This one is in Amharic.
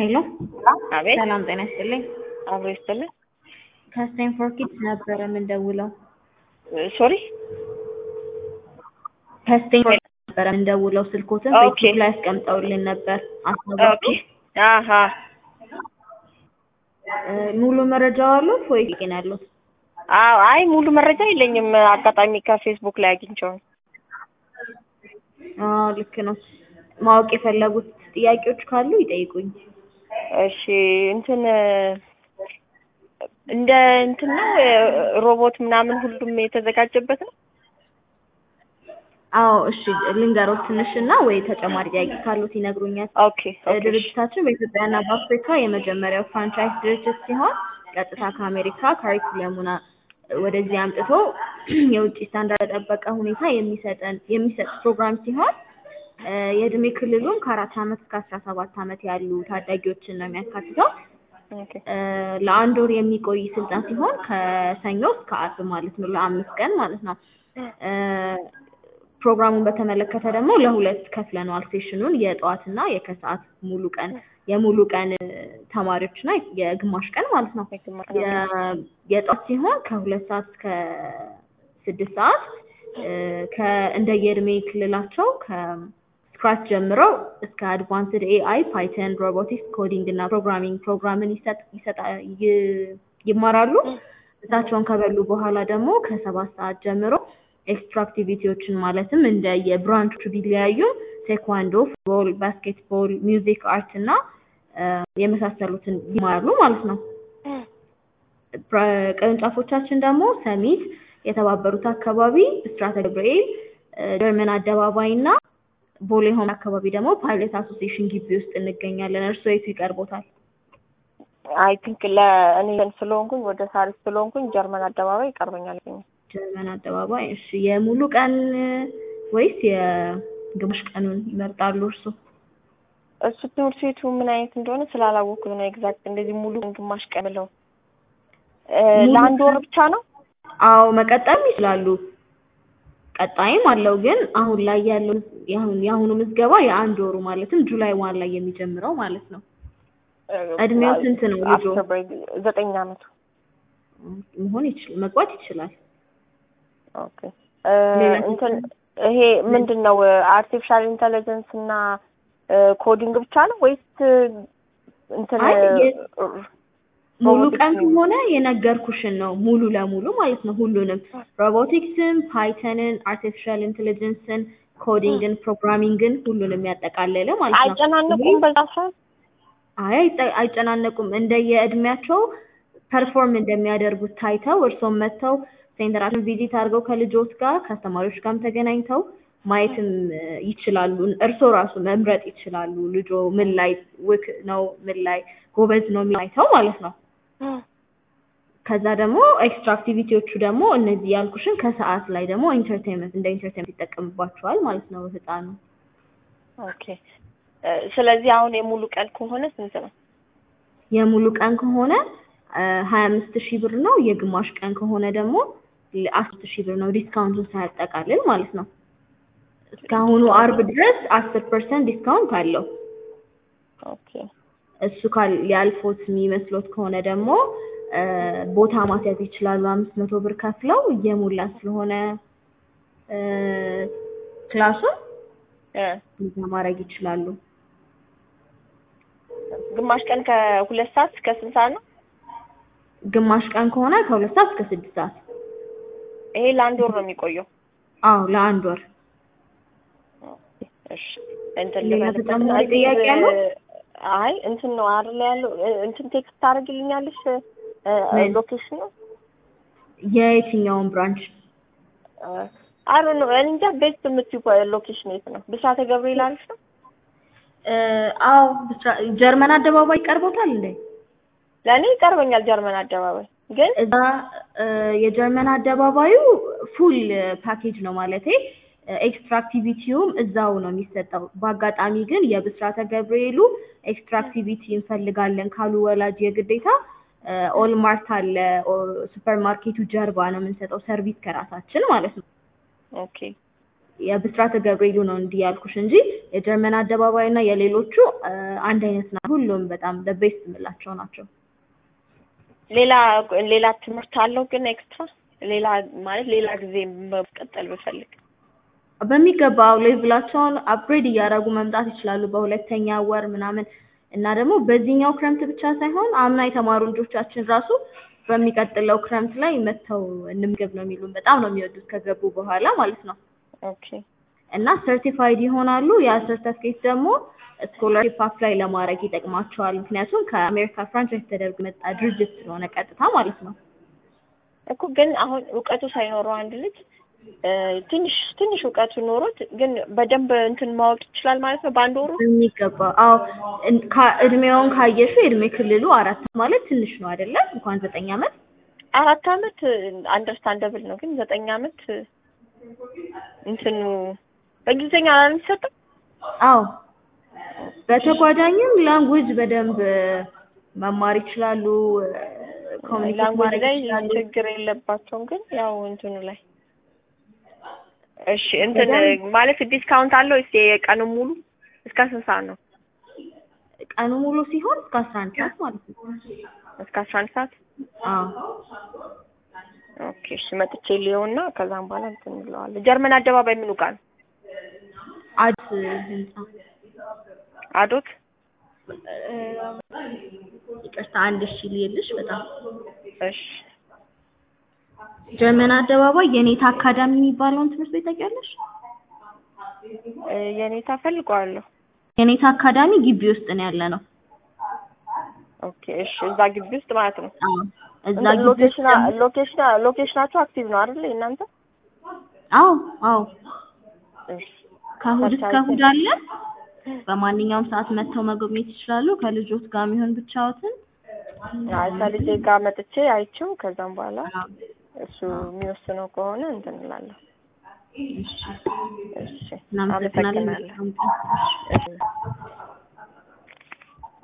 ሄሎ አቤት ሰላም ጤና ይስጥልኝ። አብሮ ይስጥልን። ከስቴንፎርድ ኪድስ ነበረ የምንደውለው። ሶሪ ከስቴንፎርድ ነበረ የምንደውለው። ስልኮትን ኦኬ። ፌስቡክ ላይ አስቀምጠውልን ነበር። ኦኬ አስታወሱ? አሀ እ፣ ሙሉ መረጃ አሉት ወይ ግን ያሉት? አዎ አይ ሙሉ መረጃ የለኝም። አጋጣሚ ከፌስቡክ ላይ አግኝቼው ነው። አዎ ልክ ነው። ማወቅ የፈለጉት ጥያቄዎች ካሉ ይጠይቁኝ። እሺ እንትን እንደ እንትን ነው ሮቦት ምናምን ሁሉም የተዘጋጀበት ነው። አዎ እሺ ልንገሮት ትንሽ እና ወይ ተጨማሪ ጥያቄ ካሉት ይነግሩኛል። ኦኬ እ፣ ኦኬ እሺ። ድርጅታችን በኢትዮጵያና በአፍሪካ የመጀመሪያው ፍራንቻይዝ ድርጅት ሲሆን ቀጥታ ከአሜሪካ ካሪኩለሙን አ- ወደዚህ አምጥቶ የውጭ ስታንዳርድ የጠበቀ ሁኔታ የሚሰጠን የሚሰጥ ፕሮግራም ሲሆን እ፣ የእድሜ ክልሉም ከአራት ዓመት እስከ አስራ ሰባት ዓመት ያሉ ታዳጊዎችን ነው የሚያካትተው። ኦኬ እ፣ ለአንድ ወር የሚቆይ ስልጠና ሲሆን ከሰኞ እስከ አርብ ማለት ነው፣ ለአምስት ቀን ማለት ነው። እ፣ ፕሮግራሙን በተመለከተ ደግሞ ለሁለት ከፍለነዋል ሴሽኑን የጠዋትና የከሰዓት ሙሉ ቀን የሙሉ ቀን እ፣ ተማሪዎችና የግማሽ ቀን ማለት ነው። የ- የጠዋት ሲሆን ከሁለት ሰዓት እስከ ስድስት ሰዓት እ፣ ከ- እንደየእድሜ ክልላቸው ከስክራች ጀምረው እስከ አድቫንስድ ኤአይ፣ ፓይተን፣ ሮቦቲክስ፣ ኮዲንግ እና ፕሮግራሚንግ ፕሮግራምን ይሰጥ- ይሰጣ- ይ- ይማራሉ። እሳቸውን ከበሉ በኋላ ደግሞ ከሰባት ሰዓት ጀምሮ ኤክስትራ አክቲቪቲዎችን ማለትም እንደ የብራንቾቹ ቢለያዩም ቴኳንዶ፣ ፉትቦል፣ ባስኬትቦል፣ ሚውዚክ፣ አርት እና እ፣ የመሳሰሉትን ይማራሉ ማለት ነው። ፕራ- ቅርንጫፎቻችን ደግሞ ሰሚት፣ የተባበሩት አካባቢ፣ ብስራተ ገብርኤል፣ እ፣ ጀርመን አደባባይ እና ቦሌ ሆም አካባቢ ደግሞ ፓይለት አሶሲዬሽን ግቢ ውስጥ እንገኛለን። እርስዎ የቱ ይቀርቦታል? አይ ቲንክ ለእኔ እንትን ስለሆንኩኝ ወደ ሳሪስ ስለሆንኩኝ ጀርመን አደባባይ ይቀርበኛል። ጀርመን አደባባይ። እሺ፣ የሙሉ ቀን እ፣ ወይስ የግማሽ ቀኑን ይመርጣሉ እርስዎ? እሱ ትምህርት ቤቱ ምን አይነት እንደሆነ ስላላወኩት ነው ኤግዛክት እንደዚህ ሙሉ ግማሽ ቀን ብለው እ፣ ሙሉ ለአንድ ወር ቀን- ብቻ ነው። አዎ መቀጠልም ይችላሉ። ቀጣይም አለው ግን አሁን ላይ ያለው የአሁን የአሁኑ ምዝገባ የአንድ ወሩ ማለትም ጁላይ ዋን ላይ የሚጀምረው ማለት ነው። እድሜው ስንት ነው ልጁ? አፍተር ብሬክ ዘጠኝ አመቱ። መሆን ይችላል መግባት ይችላል። ኦኬ እ፣ ሌላ እንትን ይሄ ምንድን ነው አርቲፊሻል ኢንተለጀንስ እና ኮዲንግ ብቻ ነው ወይስ እንትን አይ የ- ሙሉ ሮቦቲክስ ቀን ነው? ከሆነ የነገርኩሽን ነው ሙሉ ለሙሉ ማለት ነው። ሁሉንም ሮቦቲክስን፣ ፓይተንን፣ አርቲፊሻል ኢንቴሊጀንስን፣ ኮዲንግን፣ ፕሮግራሚንግን ሁሉንም ያጠቃለለ ማለት ነው። አይጨናነቁም በዛ ሰዓት? አይ አይጨ- አይጨናነቁም። እንደየእድሜያቸው ፐርፎርም እንደሚያደርጉት ታይተው እርስዎም መጥተው ሴንተራችን ቪዚት አድርገው ከልጆች ጋር ከአስተማሪዎች ጋርም ተገናኝተው ማየትም እ፣ ይችላሉ። እርስዎ ራሱ መምረጥ ይችላሉ። ልጆ ምን ላይ ውክ ነው፣ ምን ላይ ጎበዝ ነው የሚለው ማለት ነው። ከዛ ደግሞ ኤክስትራ አክቲቪቲዎቹ ደግሞ እነዚህ ያልኩሽን ከሰዓት ላይ ደግሞ ኢንተርቴንመንት እንደ ኢንተርቴንመንት ይጠቀምባቸዋል ማለት ነው ህፃኑ። ኦኬ እ፣ ስለዚህ አሁን የሙሉ ቀን ከሆነ ስንት ነው? የሙሉ ቀን ከሆነ ሀያ አምስት ሺህ ብር ነው። የግማሽ ቀን ከሆነ ደግሞ አስር ሺህ ብር ነው። ዲስካውንቱን ሳያጠቃልል ማለት ነው። እስካሁኑ አርብ ድረስ አስር ፐርሰንት ዲስካውንት አለው። ኦኬ እሱ ካል ሊያልፎት የሚመስሎት ከሆነ ደግሞ እ፣ ቦታ ማስያዝ ይችላሉ። አምስት መቶ ብር ከፍለው እየሞላ ስለሆነ እ፣ ክላሱን እ፣ እዛ ማድረግ ይችላሉ። ግማሽ ቀን ከሁለት ሰዓት እስከ ስንት ሰዓት ነው? ግማሽ ቀን ከሆነ ከሁለት ሰዓት እስከ ስድስት ሰዓት። ይሄ ለአንድ ወር ነው የሚቆየው። አዎ ለአንድ ወር። እሺ እንትን ሌላ ልበልበት ተጨማሪ እና እዚህ ጥያቄ ያለው? አይ እንትን ነው አይደል ያለው እ፣ እንትን ቴክስት ታደርግልኛለሽ ምን? ሎኬሽን ነው የየትኛውን ብራንች? አይ ነው እኔ እንጃ ቤስት የምትይው ሎኬሽን የት ነው? ብስራተ ገብርኤል አሪፍ ነው። እ፣ አዎ ብስራ- ጀርመን አደባባይ ቀርቦታል እንዴ? ለእኔ ይቀርበኛል ጀርመን አደባባይ ግን እዛ እ፣ የጀርመን አደባባዩ ፉል ፓኬጅ ነው ማለቴ ኤክስትራ አክቲቪቲውም እዛው ነው የሚሰጠው። በአጋጣሚ ግን የብስራተ ገብርኤሉ ኤክስትራ አክቲቪቲ እንፈልጋለን ካሉ ወላጅ የግዴታ ኦልማርት አለ ሱፐር ማርኬቱ ጀርባ ነው የምንሰጠው ሰርቪስ ከራሳችን ማለት ነው። ኦኬ የብስራተ ገብርኤሉ ነው እንዲህ ያልኩሽ እንጂ የጀርመን አደባባይ እና የሌሎቹ እ፣ አንድ አይነት ናቸው። ሁሉም በጣም ቤስት የምላቸው ናቸው። ሌላ ሌላ ትምህርት አለው ግን ኤክስትራ ሌላ ማለት ሌላ ጊዜ መቀጠል ብፈልግ በሚገባው ሌቭላቸውን አፕግሬድ እያደረጉ መምጣት ይችላሉ በሁለተኛ ወር ምናምን እና ደግሞ በዚህኛው ክረምት ብቻ ሳይሆን አምና የተማሩ ልጆቻችን ራሱ በሚቀጥለው ክረምት ላይ መጥተው እንምገብ ነው የሚሉን። በጣም ነው የሚወዱት ከገቡ በኋላ ማለት ነው። ኦኬ እና ሰርቲፋይድ ይሆናሉ። ያ ሰርተፍኬት ደግሞ ስኮላርሺፕ አፕላይ ለማድረግ ይጠቅማቸዋል። ምክንያቱም ከአሜሪካ ፍራንቻይዝ ተደርጎ የመጣ ድርጅት ስለሆነ ቀጥታ ማለት ነው። እኮ ግን አሁን እውቀቱ ሳይኖረው አንድ ልጅ እ፣ ትንሽ ትንሽ እውቀቱ ኖሮት ግን በደንብ እንትን ማወቅ ይችላል ማለት ነው በአንድ ወሩ የሚገባ አዎ፣ እን- ካ- እድሜውን ካየሹ የእድሜ ክልሉ አራት ማለት ትንሽ ነው አይደለም? እንኳን ዘጠኝ ዓመት አራት አመት አንደርስታንደብል ነው ግን ዘጠኝ አመት እንትኑ በእንግሊዝኛ ነው የሚሰጠው አዎ በተጓዳኝም ላንጉጅ በደንብ መማር ይችላሉ። ኮሚኒኬት ላንጉጅ ማድረግ ላይ ይችላሉ። ችግር የለባቸውም ግን ያው እንትኑ ላይ እሺ እንትን በደንብ- ማለት ዲስካውንት አለው እስኪ የቀኑ ሙሉ እስከ ስንት ሰዓት ነው ቀኑ ሙሉ ሲሆን እስከ አስራ አንድ ሰዓት ማለት ነው። እስከ አስራ አንድ ሰዓት አዎ ኦኬ እሺ መጥቼ ሊሆንና ከዛም በኋላ እንትን እንለዋለን ጀርመን አደባባይ ምኑ ጋር ነው አዲስ ህንጻ አዶት እ፣ ይቅርታ አንድ ሺ ልየልሽ በጣም እሺ ጀርመን አደባባይ የኔታ አካዳሚ የሚባለውን ትምህርት ቤት ታውቂያለሽ? እ፣ የኔታ ፈልገዋለሁ የኔታ አካዳሚ ግቢ ውስጥ ነው ያለ ነው። ኦኬ እሺ እዛ ግቢ ውስጥ ማለት ነው አዎ እዛ እንትን ግቢ ውስጥ ሎኬሽን ደግሞ- ሎኬሽን ሎኬሽናችሁ አክቲቭ ነው አይደል እናንተ አዎ አዎ እሺ ከእሑድ እስከ ፐርሰንት እሑድ አለ። በማንኛውም ሰዓት መጥተው መጎብኘት ይችላሉ። ከልጆት ጋር የሚሆን ብቻዎትን አይ ከልጄ ጋር መጥቼ አይቼው ከዛም በኋላ አዎ፣ እሱ የሚወስነው ከሆነ እንትን እላለሁ እሺ እሺ እናመሰግናለን። አመሰግናለሁ መልካም ቀን። እሺ